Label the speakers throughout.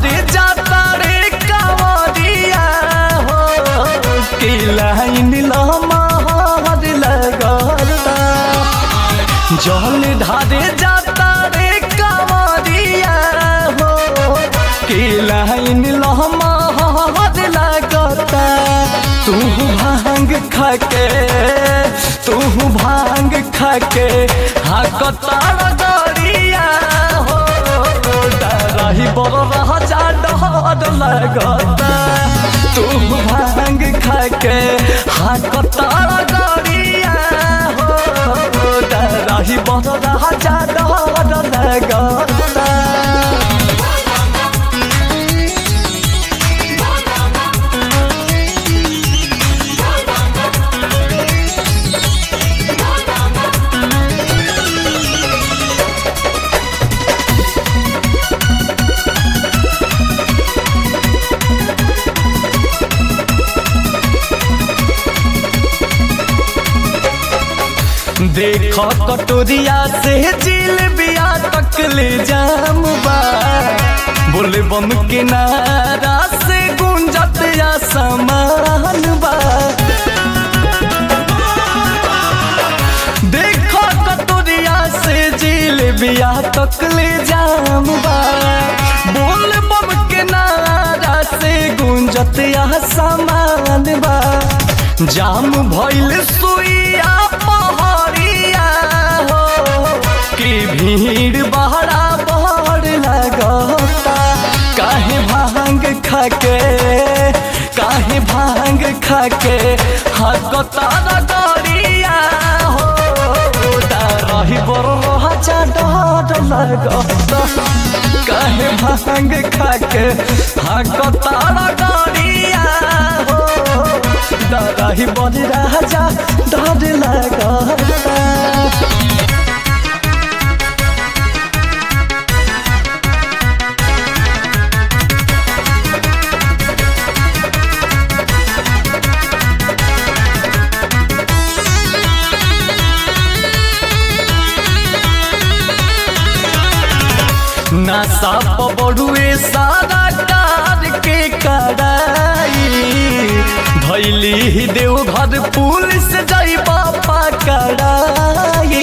Speaker 1: ढारे जाता रे कावरिया हो कि लाइन लमहर लगता जल ढारे जाता रे कावरिया हो कि लाइन लमहर लगता तू भांग खाके तू भांग खाके हाकता गरिया हो डरही बड़ राजा डर लगता तू भांग खाके हाकता गरिया हो डरही बड़ राजा डर लगता देख कटोरिया से जिल बिया तक ले जाम बा बोले बम के नारा से गुंजत या समान बा देख कटोरिया से जिल बिया तक ले जाम बा बोल बम के नारा से गुंजत या समान बा जाम भइल सुइया पहाड़िया हो कि भीड़ बहरा बड़ लगता काहे भांग खाके काहे भांग खाके हकता गरिया हो रही बड़ राजा डर लगता काहे भांग खाके हकता गरिया हो डरही बड़ राजा डर लगता नशा पबड़ुए सारा कार के कराई धैली देव घर पुलिस जई बापा कराई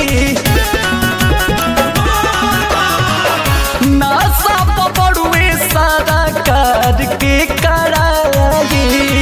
Speaker 1: नशा पबड़ुए सारा कार के कराई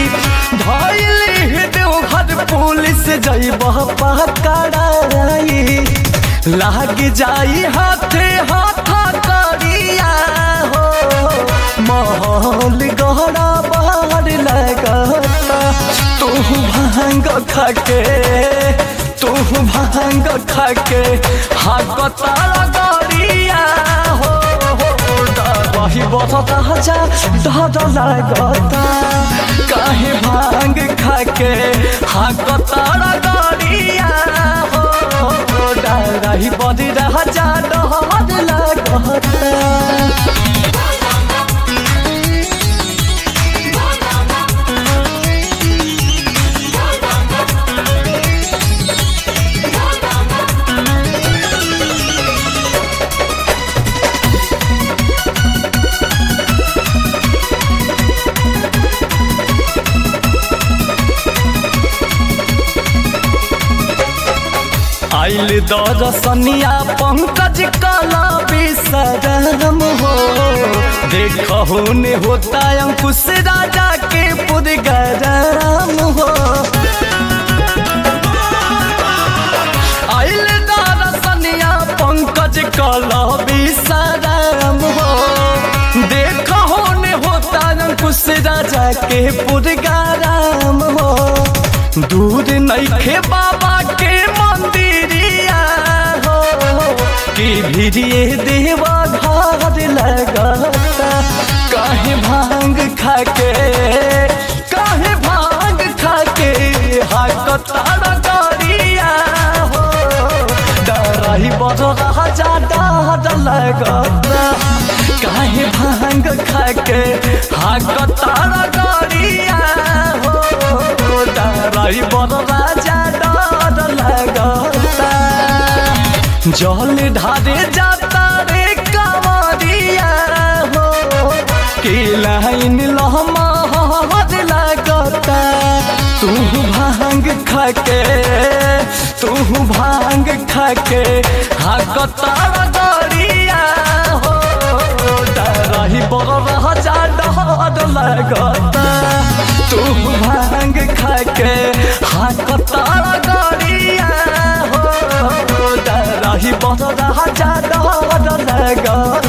Speaker 1: धैली देव घर पुलिस जई बापा कराई लाग जाई हाथे हाथा करिया हो माहौल गहरा बाहर लगता तू भांग खाके तू भांग खाके हाकता गरिया हो वही बता जा डर लगता काहे भांग खाके हाकता गरिया हो रही बड़ी राजा डर लगता आइल दरसनिया पंकज कला विसरम हो देखो ने होता अंकुश राजा के पुदगरम हो आइल दरसनिया पंकज कला विसरम हो देखो ने होता अंकुश राजा के पुदगरम हो दूर नैखे बाबा के मंदिरिया हो कि भिड़िए देवा घर लगता काहे भांग खाके काहे भांग खाके हाकता गरिया हो डरही बड़ राजा डर लगता काहे भांग खाके हाकता गरिया हो डरही बड़ राजा डर लगता जल ढारे जाता रे कांवरिया हो कि खाके तू भांग खाके हाकतार गरिया हो डरही बड़ रह जा डर लगता तू भांग खाके हाकतार गरिया हो डरही बड़ रह जा डर लगता